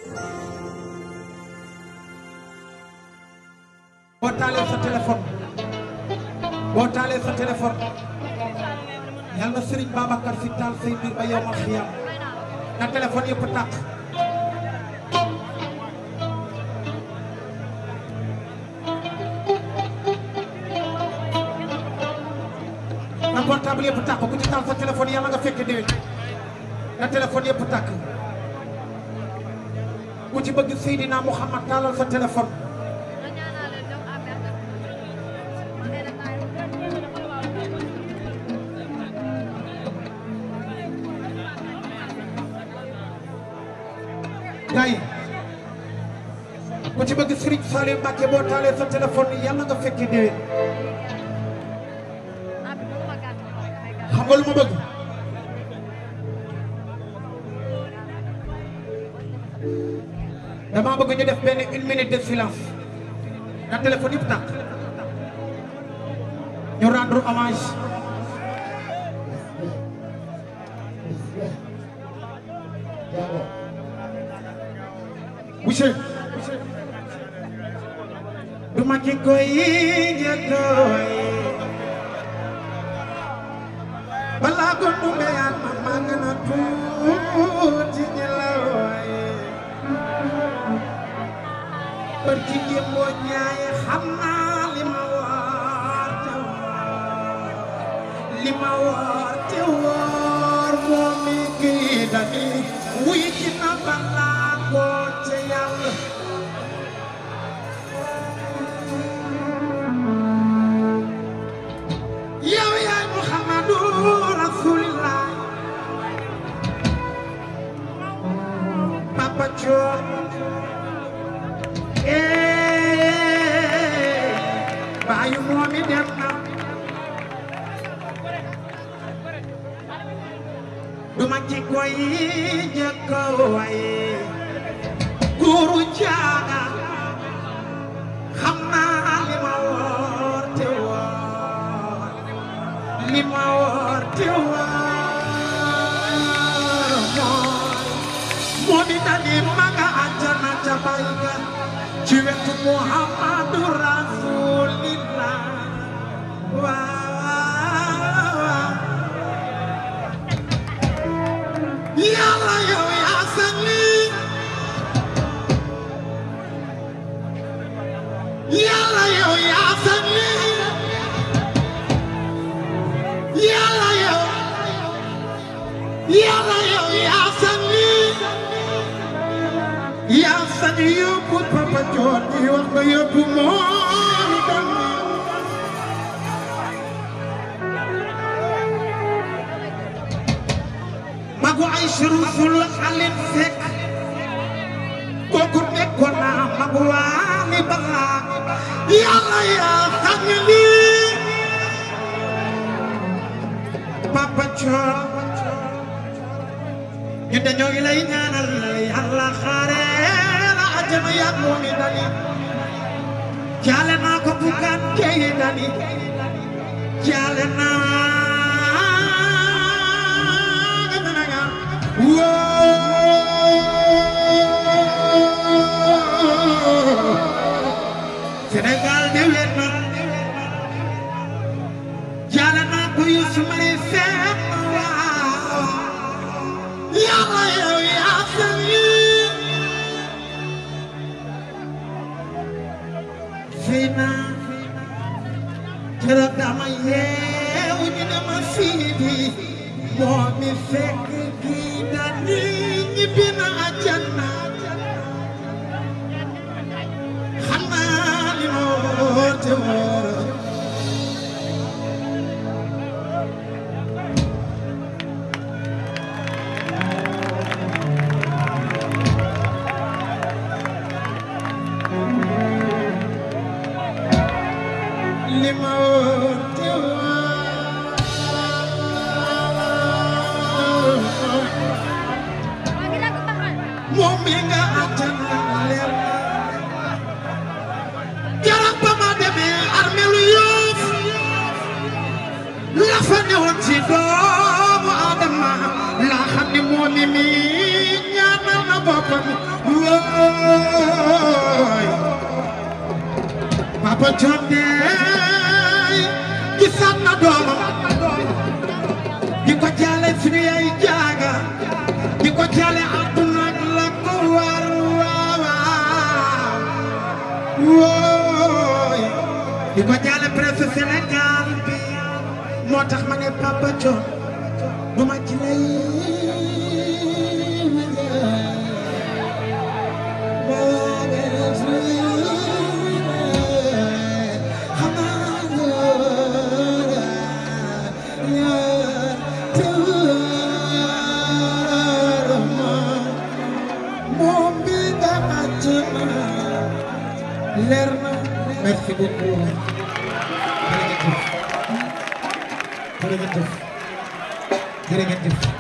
boo taalee sa téléphone boo taalee sa téléphone yal na Serigne Babacar si taal say mbir ba yow ma xiyam na téléphone yëpp tàkk na portable yëpp tàkk ku ci taal sa téléphone yàlla nga fekke déwén na téléphone yëpp tàkk ku ci bëgg Seydina Mouhamad taalal sa téléphone gars yi ku ci bëgg Serigne Saliou Mbacké boo taalee sa téléphone yàlla nga fekke déwén xam nga lu ma bëgg dama bëgg ñu def benn une minute de silence na téléphone yëpp tàkk ñu rendre hommage monsieur du ma ki koy njëkkooy balaa ko dumbeyaat ma maa ngi na tuuti ñelawooy bër ci démboo ñaay xam naa li ma war te woor li ma war te woor moo mi kii dani wuy ci na balaa ko ca yàlla yow yaay Muhammadu Rasulillah Papa Thion eh baayu moomi dem na duma ci koy njëkk a waye guru jaaga xam naa li ma woor te woor li ma woor te woor mooy moo di dani maga àjjana ca bayga ci wetu Muhammadu Rasulillah waaw yàlla yow yaa sañ lii yàlla yow yaa sañ lii yàlla yow yàlla yow yaa sañ lii yaa sañ yóbbu Papa Thion di wax nga yóbbu moom itam magu ay surusul xalit fekk kooku nekkoon naa magu waani balaa yàlla yaa xam lii Papa Thion ñu de ñoo ngi lay ñaanal yàlla xaare la àjjana yàgg moom i dani jaale naa ko bugaan jeyi dani jaale naa Whoa! Sénégal déwén na jaale naa ko Youssou Mari Seck waaw yàlla yow yaa san lii fii naa keroog dama yeewu ñu ne ma fii bi moo mi fekk kii dani ñibbi na àjjana xam naa li ma woote woon li ma woote woon moom mi nga àjjana leer jarab ba ma demee armeelu Yoof la fa newoon ci doomu Adama laa xam ni moom mi mi ñaanal na boppam wóo papa coon deey gisaat na doomam di ko jaale suñu yaay jaaga di ko jaale àdduna ak la ko war waawaaw wooy di ko jaale presse Sénégal bi moo tax ma ne papa coon du ma ci lay leer na merci beaucoup jërëjëf jërëjëf jërëjëf